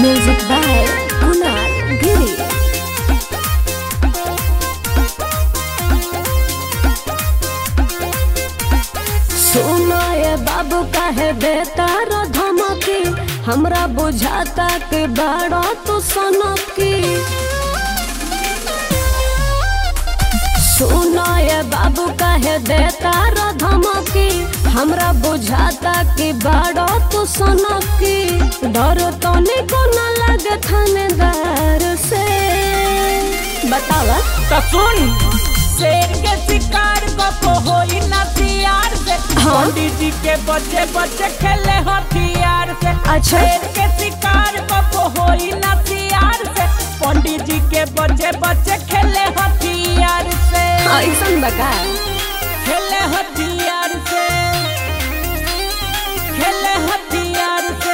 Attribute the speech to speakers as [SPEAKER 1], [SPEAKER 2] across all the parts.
[SPEAKER 1] Music by Kunal Giri. सुनो ये बाबू काहे देता रो धमकी हमरा बुझाता कि बड़ा तू सनकी सुनो ये बाबू काहे देता रो धमकी हमरा बुझाता कि बड़ा तू सनकी डर तो निको न लगे थानेदार से बतावा
[SPEAKER 2] तो सुन शेर के शिकार को होई ना सियार से
[SPEAKER 1] हाँ।
[SPEAKER 2] पंडित जी के बच्चे बच्चे खेले हथियार से
[SPEAKER 1] अच्छा।
[SPEAKER 2] शेर के शिकार को होई ना सियार से पंडित जी के बच्चे बच्चे खेले हथियार से
[SPEAKER 1] ऐसन बका
[SPEAKER 2] खेले हथियार से खेले हथियार से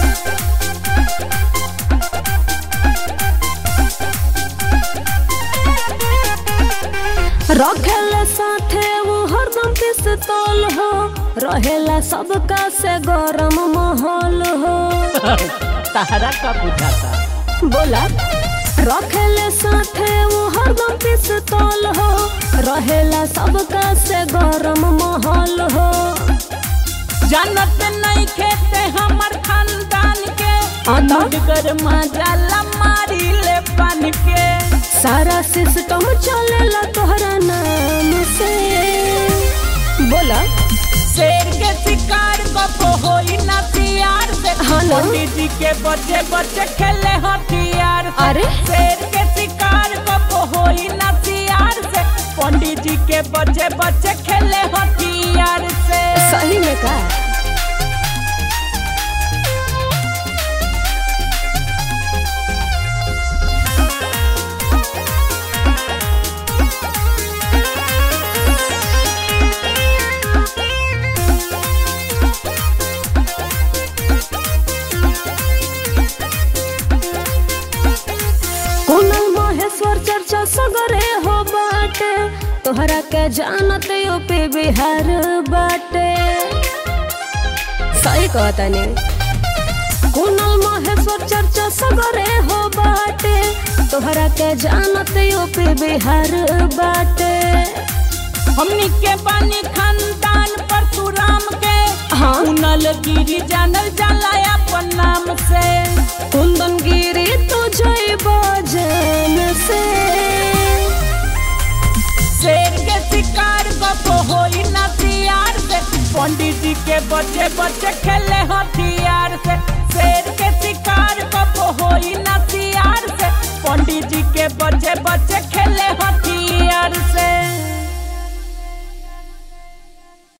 [SPEAKER 1] रखेला साथे वो हरदम पिस्तौल हो रहेला सबका से गरम माहौल हो
[SPEAKER 2] तहरा का बुझाता
[SPEAKER 1] बोला रखेले साथे वो हरदम पिस्तौल हो रहेला सबका से गरम माहौल हो
[SPEAKER 2] जानत नहीं खेते हमर खानदान के
[SPEAKER 1] आता?
[SPEAKER 2] मुडगर मजाला मारी ले बन के
[SPEAKER 1] सारा सिस्टम चलेला तोहरा नाम से बोला
[SPEAKER 2] शेर के शिकार को होई ना सियार से
[SPEAKER 1] हाँ ना?
[SPEAKER 2] पंडित जी के बच्चे बच्चे खेले हथियार से
[SPEAKER 1] अरे?
[SPEAKER 2] शेर के शिकार को होई ना सियार से पंडित जी के बच्चे बच्चे खेले हथियार से
[SPEAKER 1] सही में का कुनल महेश्वर चर्चा सगरे हो बाटे तोहरा के जानत यूपी बिहार बाटे सही कहता नहीं कुनल महेश्वर चर्चा सगरे हो बाटे तोहरा के जानत यूपी बिहार बाटे
[SPEAKER 2] हमनी के बानी खानदान परशुराम के
[SPEAKER 1] हाँ।
[SPEAKER 2] कुनल गिरी जानल जाला अपन नाम से
[SPEAKER 1] कुंदन गिरी तो जय बजन से
[SPEAKER 2] शेर के शिकार को होई ना सियार से पंडित जी के बच्चे बच्चे खेले हथियार से शेर के शिकार को होई ना सियार से पंडित जी के बच्चे बच्चे खेले हथियार